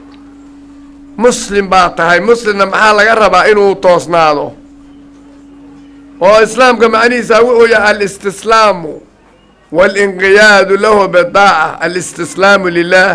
muslim baa tahay muslimna maxaa laga rabaa inuu toosnaado oo islaamka macnihiisa wuxuu yahay alistislaamu walinqiyaadu lahu bidaaca alistislaamu lilah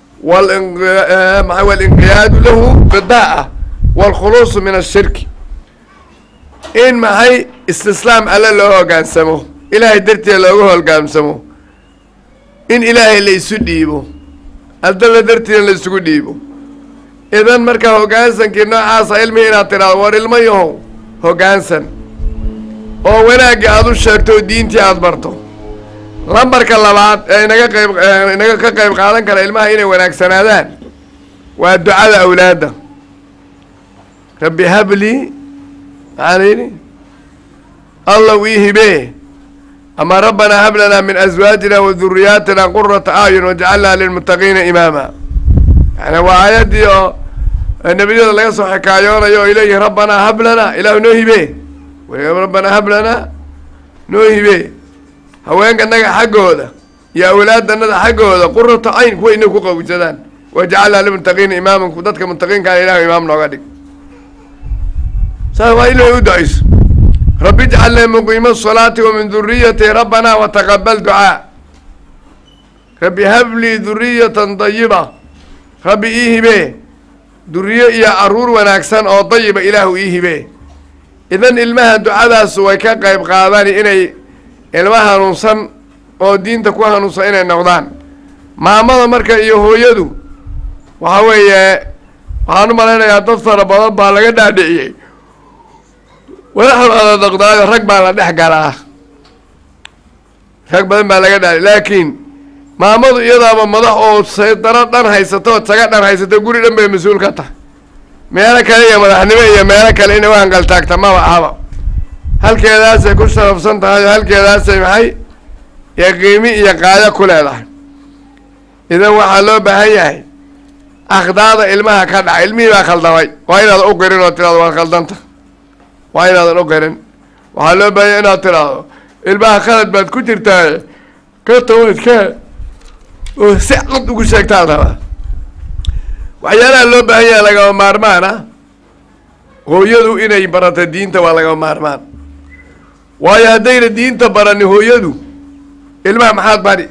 walinqiyaadu lahu bidaaca waalkhuluusu min ashirki in maxay istislaam alle loo hogaansamo ilaahay darteed loogu hogaansamo in ilaahay la isu dhiibo aldalla darteedna la isugu dhiibo idan markaa hoggaansankii noocaasa ilmihi inaad tidhaado war ilmo yahow hoggaansan oo wanaagga aada u sheegto oo diintii aada barto lambarka labaad ee inaga qayb inaga ka qayb qaadan kara ilmaha inay wanaagsanaadaan waa ducada awlaadda rabbi hablii maxaan yidhi allow ii hibee ama rabbanaa hab lanaa min aswaajina wa duriyaatina qurata acyun wajcalnaa lilmuttaqiina imaama yani waa aayaddii oo ee nebiyada laga soo xikaayoonayo oy leeyihin rabbanaa hab lanaa ilaahu noo hibe rabbanaa hab lanaa noo hibe haweenkanaga xaggooda iyo awlaadanaga xaggooda qurata cayn kuwa inay ku qawsadaan wajacalnaa lilmuttaqiina imaaman dadka muttaqiinkaana ilahu imaam nooga dhig saas waa inay u ducayso rabbi ijcalnii muqiima asalaati wa min duriyati rabbanaa wataqabal ducaa rabbi hablii duriyatan dayiba rabbi ii hibe duriyo iyo caruur wanaagsan oo dayiba ilaahu ii hibe idan ilmaha ducadaasu way ka qayb qaadani inay ilma hanuunsan oo diinta ku hanuunsan inay noqdaan maamada marka iyo hooyadu waxa weeye waxaan u malaynayaa dad fara badan baa laga dhaadhiciyey wadaxda noqdaayo rag baa la dhex galaa rag badan baa laga dhaadhiy laakiin maamadu iyadaaba madax oo saydaro dhan haysato oo taga dhan haysato guri dhan bay mas-uul ka tahay meelo kale iyo madaxnimo iyo meelo kale inay u hangaltaagta maba ahaba halkeedaasay ku sharafsan tahay oo halkeedaasay maxay iyo qiimi iyo qaayo ku leedahay idan waxaa loo baahan yahay akhdaada ilmaha ka dhaca ilmihii baa khaldamay waa inaadan u qirin oo tiraado waad khaldanta waa inaadan u qirin waxaa loo baahanya inaad tiraahdo ilmaha khalad baad ku jirtaaye ka tawadkee oo si cad ugu sheegtaan rabaa waxyaalaha loo baahan yahay lagama maarmaan ah hooyadu inay barata diinta waa lagama maarmaan waayo haddayna diinta barani hooyadu ilmaha maxaad bari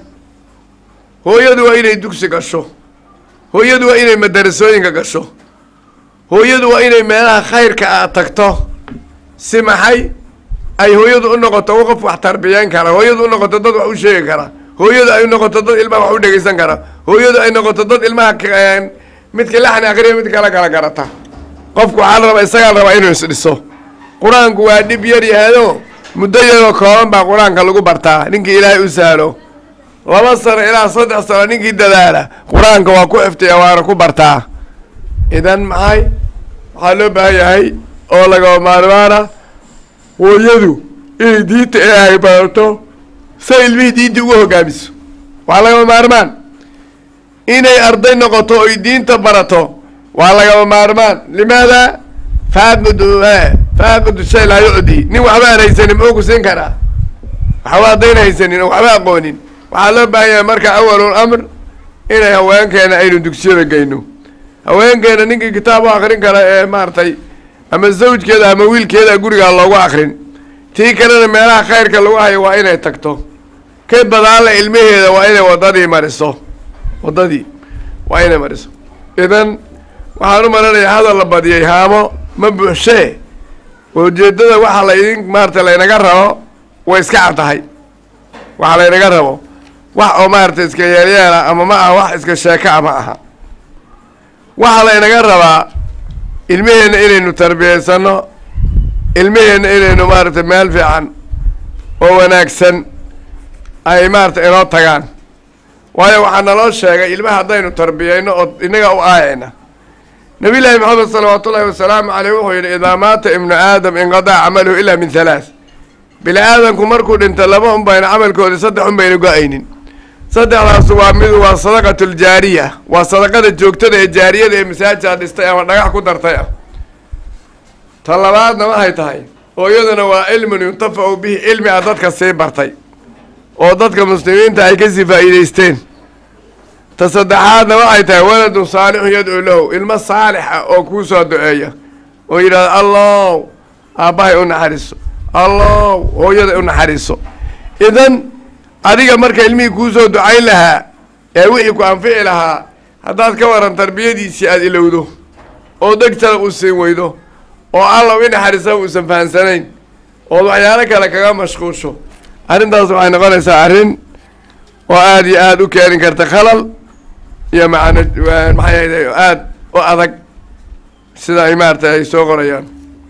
hooyadu waa inay dugsi gasho hooyadu waa inay madarasooyinka gasho hooyadu waa inay meelaha khayrka a tagto si maxay ay hooyadu u noqoto qof wax tarbiyeyn kara hooyadu u noqoto dad wax u sheegi kara hooyadu ay noqoto dad ilmaha wax u dhegeysan kara hooyadu ay noqoto dad ilmaha midka laxni akriya mid kala kala garata qofku waxaa la rabaa isagaa la rabaa inuu isdhiso qur-aanku waa dhib yar yahado muddo yaroo kooban baa qur-aanka lagu bartaa ninkii ilaahay u sahlo laba sano ilaa saddex sano ninkii dadaala qur-aanka waa ku xiftiya waana ku bartaa idan maxay waxaa loo baahan yahay oo lagaba maarmaana hooyadu inay diinta ilaahay barato say ilmihii diinta ugu hogaamiso waa lagaba maarmaan inay arday noqoto oy diinta barato waa lagaba maarmaan limaada faaqidu faaqidu shay laa yucdi nin waxba aan haysanin muxuu ku siin karaa waxba haddayna haysanin oo waxba aqoonin waxaa loo baahan yahay marka awalul amr inay haweenkeena aynu dugsiyada geyno haweenkeena ninkii kitaab u akrin kara ee maaragtay ama zawjkeeda ama wiilkeeda gurigaa loogu akrin tii kalena meelaha khayrka lagu hayo waa inay tagto ka badaanla ilmaheeda waa inay waddadii mariso waddadii waa inay mariso idan waxaan u malanayaa hadal la badiyay haamo ma buuxshee ujeeddada waxaa la idin maarata laynaga rabo way iska cad tahay waxaa laynaga rabo wax oo maarata iska yeelyeela ama ma aha wax iska sheeka ma aha waxaa laynaga rabaa ilmaheenna inaynu tarbiyeysano ilmaheenna inaynu maarata meel fiican oo wanaagsan ay maarata inoo tagaan waayo waxaa naloo sheegay ilmaha haddaynu tarbiyeyno oo inaga u aayayna nabiy llaahi maxamed salawaatu ullahi wasalaamu caleyh wuxuu yidhi idaa maata ibnu aadam inqadaca camaluhu ilaa min halaath bini aadamku markuu dhinto laba un bayna camalkoodi saddex un bayna go-aynin saddexdaas waa mid waa sadaqatu ljaariya waa sadaqada joogtada ee jaariyada ee masaajaa dhistay ama dhagax ku dartay ah ta labaadna waxay tahay oo iyaduna waa cilmun yuntafacu bihi cilmi a dadka sii bartay oo dadka muslimiinta ay kasii faa'iideysteen ta saddexaadna waxay tahay waladun saalixun yadcuu lahu ilmo saalix ah oo kuu soo duceeya oo yidhahda allow aabbahay u naxariiso allow hooyada u naxariiso idan adiga marka ilmihii kuu soo ducayn lahaa ee wixii ku anfici lahaa haddaad ka waran tarbiyadiisii aada ilowdo oo degtana u siin weydo oo allaw i naxariisaba uusan fahansanayn ood waxyaalo kale kaga mashquusho arrintaas waxay noqonaysaa arrin oo aada iyo aada u keeni karta khalal iyo macana maxay ahayde aada u adag sida ay maaragtay ay soo qorayaan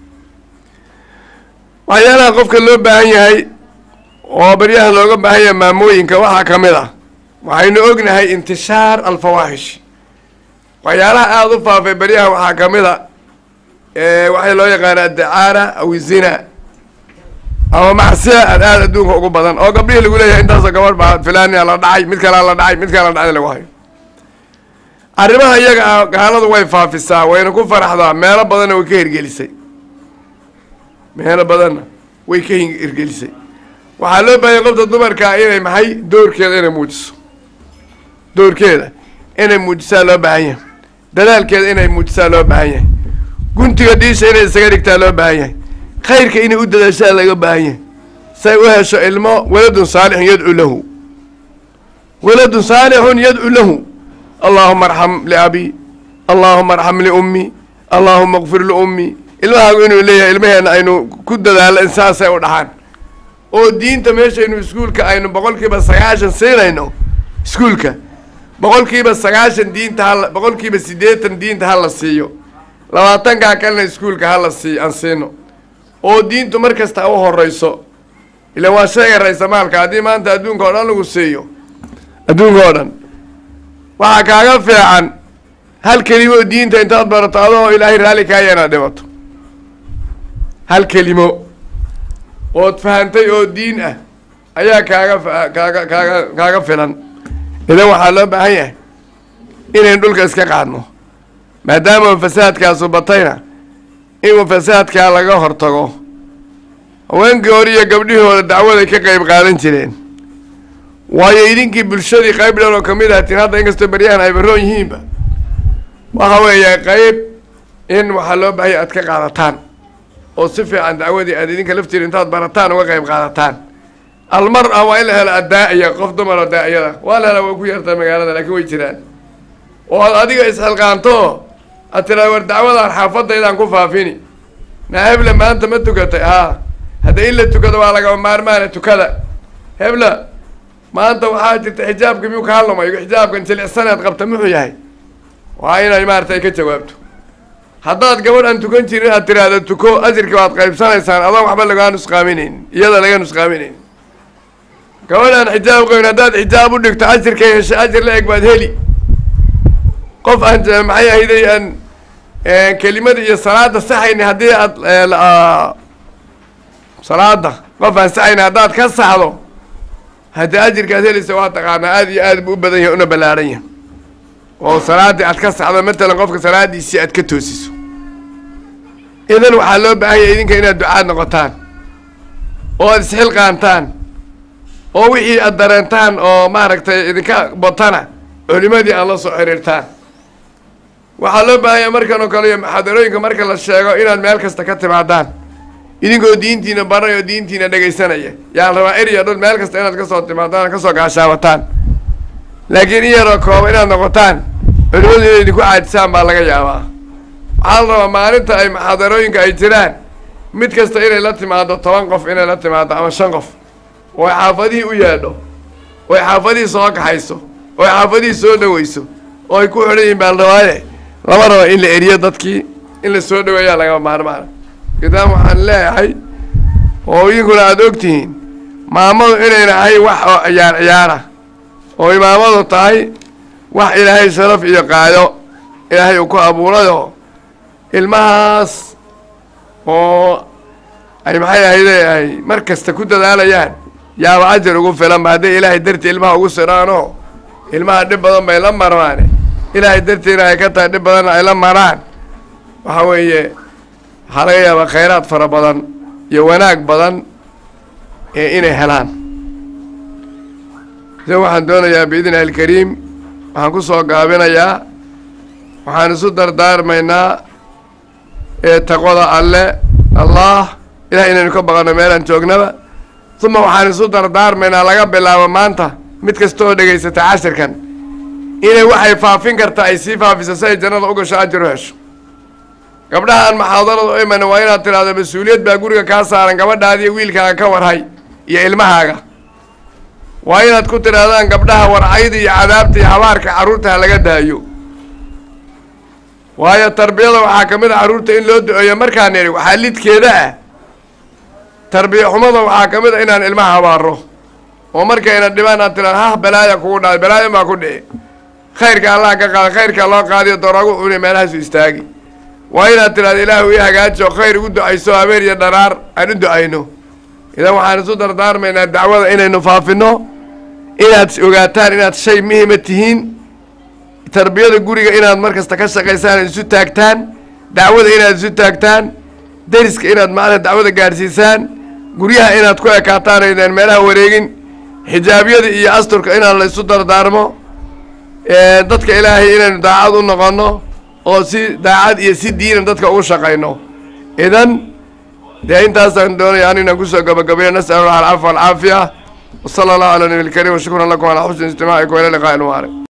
waxyaalaha qofka loo baahan yahay oo baryaha looga baahan yahay maamooyinka waxaa ka mid ah waxaynu ognahay intishaar alfawaaxish waxyaalaha aada u faafay baryaha waxaa ka mid a waxay loo yaqaana addacaara aw zina ama macsiya aad aada adduunka ugu badan oo gabdhihii lagu leeyahay intaasoo gabadh baa filania la dhacay mid kalea la dhacay mid kalea la dhacay lagu hayo arrimaha iyaga ah gaaladu way faafisaa wayna ku faraxdaa meelo badanna way ka hirgelisay meelo badanna way ka hirgelisay waxaa loo baahanya qofta dumarkaa inay maxay doorkeeda inay muujiso doorkeeda inay muujisaa loo baahan yahay dadaalkeeda inay muujisaa loo baahan yahay guntiga dhiisha inay isaga dhigtaa loo baahan yahay khayrka inay u dadaashaa laga baahan yahay say u hesho ilmo waladun saalixun yadcu lahu waladun saalixun yadcu lahu allaahuma arxam liabi allaahuma arxam liummi allaahuma kfir liummi ilmahaagu inuu leeyahay ilmaheenna aynu ku dadaalo in saasay u dhaxaan oo diinta meeshaynu iskuulka aynu boqolkiiba sagaashan siinayno iskuulka boqolkiiba sagaashan diinta hala boqolkiiba siddeetan diinta ha la siiyo labaatankaa kalena iskuulka ha la sii aan siino oo diintu mar kasta u horeyso ilan waa sheega raysamaalka haddii maanta adduunka oo dhan lagu siiyo adduunka oo dhan waxaa kaaga fiican hal kelimo oo diinta intaad barato adoo ilaahay raalli kaaya inaad dhimato hal kelimo ood fahantay oo diin ah ayaa kaaga kaaga kaaga kaaga filan idan waxaa loo baahan yahay inaynu dhulka iska qaadno maadaama fasaadkaasu batayna inuu fasaadkaa laga hortago haweenkii hore iyo gabdhihii hore dacwaday ka qayb qaadan jireen waayo idinkii bulshadii qayb dhan oo kamid ah tin hadda inkastoo beryahan ay baroon yihiinba waxa weeye qayb in waxaa loo baahaya aad ka qaadataan oo si fiican dacwadii aad idinka laftiina intaad barataan uga qayb qaadataan almar ah waa in la helo addaa-iya qof dumar oo daa-iyada waa la hela waa ku yartaa magaalada laakiin way jiraan oo aad adiga isxilqaanto aad tiraada war dacwadaan xaafadaydaan ku faafini naa hebla maanta ma tukatay haa hadda in la tukado waa lagama maarmaana tukada hebla maanta waxaa jirta xijaabka miyuu kaa lumay xijaabkan jilicsaneed qabta muxuu yahay waa inay maaragtay ka jawaabto haddaad gabadh aan tukan jirin aad tiraahdo tuko ajirka waad qaybsanaysaan adoon waxba lagaa nusqaaminayn iyada laga nusqaaminayn gabadh aan xijaab qabin haddaad xijaab u dhigto ajirkay hesha ajir la eg baad heli qof aan maxay ahayday aan kelimada iyo salaada saxayni haddii aad salaada qof aan saxayni haddaad ka saxdo haddii ajirkaad helaysa waa taqaanaa aada iyo aad buu u badan yahay una ballaaran yahay oo salaaddii aad ka saxdo matalan qofka salaadiisii aad ka toosiso idan waxaa loo baahan yahay idinka inaad ducaad noqotaan oo aad isxilqaantaan oo wixii aad dareentaan oo maaragtay idinka batana culimadii aad la soo xiriirtaan waxaa loo baahan yahay markan oo kale iyo muxaadarooyinka marka la sheego inaad meel kasta ka timaadaan idinkoo diintiina baray oo diintiina dhegaysanaya yaan rabaa eriya dhul meel kasta inaad kasoo timaadaan kasoo gaashaawataan laakiin in yaroo kooba inaad noqotaan culimadu inay idinku caajisaan baa laga yaabaa waxaa la rabaa maalinta ay muxaadarooyinka ay jiraan mid kasta inay la timaado toban qof inay la timaado ama shan qof oo ay xaafadihii u yeedho oo ay xaafadihii soo kaxayso oo ay xaafadihii soo dhaweyso oo ay ku xidhan yihin baa la rabaaye lama raba in la eriyo dadkii in la soo dhaweeyaa lagama maarmaana idaam waxaan leeyahay oo idinkuna aada ogtihiin maamadu inayna ahay wax oo ciyaar ciyaara oo imaamadu tahay wax ilaahay sharaf iyo qaado ilaahay uu ku abuurayoo ilmahaas oo ay maxay ahayde ay mar kasta ku dadaalayaan yaaba ajar ugu filanba hadday ilaahay dartii ilmaha ugu siraanoo ilmaha dhib badan bay la marmaane ilaahay dartiina ay ka tahay dhib badanna ay la maraan waxa weeye waxaa laga yaabaa khayraad fara badan iyo wanaag badan ee inay helaan se waxaan doonayaa biidni illahi alkariim waxaan ku soo gaabinayaa waxaan isu dardaarmaynaa ee taqwada alle allah ilahay inaynu ka baqano meelaan joognaba uma waxaan isu dardaarmaynaa laga bilaabo maanta mid kasta oo dhegaysata cashirkan inay waxay faafin karta ay sii faafiso si ay jannada u gasho ajir u hesho gabdhahaan maxaadarada u iman waa inaad tidhahdo mas-uuliyad baa guriga kaa saaran gabadhaadiiyo wiilkaaga ka warhay iyo ilmahaaga waa inaad ku tidhaahdaan gabdhaha warcayda iyo cadaabta iyo habaarka carruurta ha laga daayo waayo tarbiyada waxaa ka mid a carruurta in loo do-eeyo markaan idhi waxaa lidkeeda ah tarbiya xumada waxaa ka mid a inaan ilmaha habaaro oo markayna dhibaan aad tidhahdo hah balaaya kugu dhacay balaayo maa ku dhici khayrka allah ka qaada khayrka loo qaadiyo dooragu cuni meelahaasu istaagi waa inaad tidhahdo ilaahu ii hagaajo khayr igu ducayso habeen iyo dharaar aan u ducayno idan waxaan isu dardaarmaynaa dacwada inaynu faafino inaad ogaataan inaad shay muhima tihiin tarbiyada guriga inaad mar kasta ka shaqaysaan isu taagtaan dacwada inaad isu taagtaan deriska inaad macnaha dacwada gaadhsiisaan guryaha inaad ku ekaataan aydaan meelaha wareegin xijaabyada iyo asturka inaan la isu dardaarmo dadka ilaahay inaynu daacad u noqonno oo si daacad iyo si diinan dadka ugu shaqayno idan dee intaasaan doonaya an inaan kusoo gabagabeeyo nas'al allah alcafa walcaafiya wasala allahu ala nabi lkarim washukran lakum calaa xusni istimaacikum ila liqaa'i lmubaarek